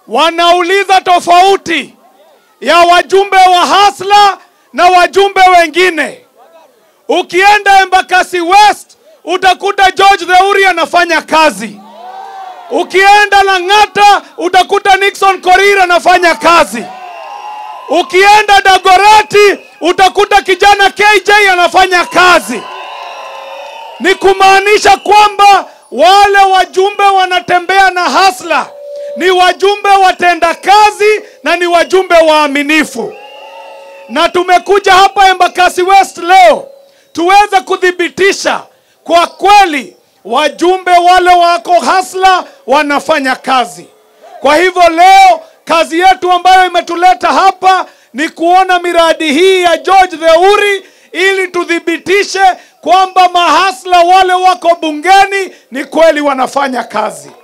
wanauliza tofauti ya wajumbe wa Hasla na wajumbe wengine. Ukienda Embakasi West utakuta George Theuri anafanya kazi. Ukienda Lang'ata utakuta Nixon Korir anafanya kazi. Ukienda Dagoreti utakuta kijana KJ anafanya kazi. Ni kumaanisha kwamba wale wajumbe wanatembea na hasla ni wajumbe watenda kazi na ni wajumbe waaminifu. Na tumekuja hapa Embakasi West leo tuweze kuthibitisha kwa kweli wajumbe wale wako hasla wanafanya kazi. Kwa hivyo leo kazi yetu ambayo imetuleta hapa ni kuona miradi hii ya George Theuri ili tuthibitishe kwamba mahasla wale wako bungeni ni kweli wanafanya kazi.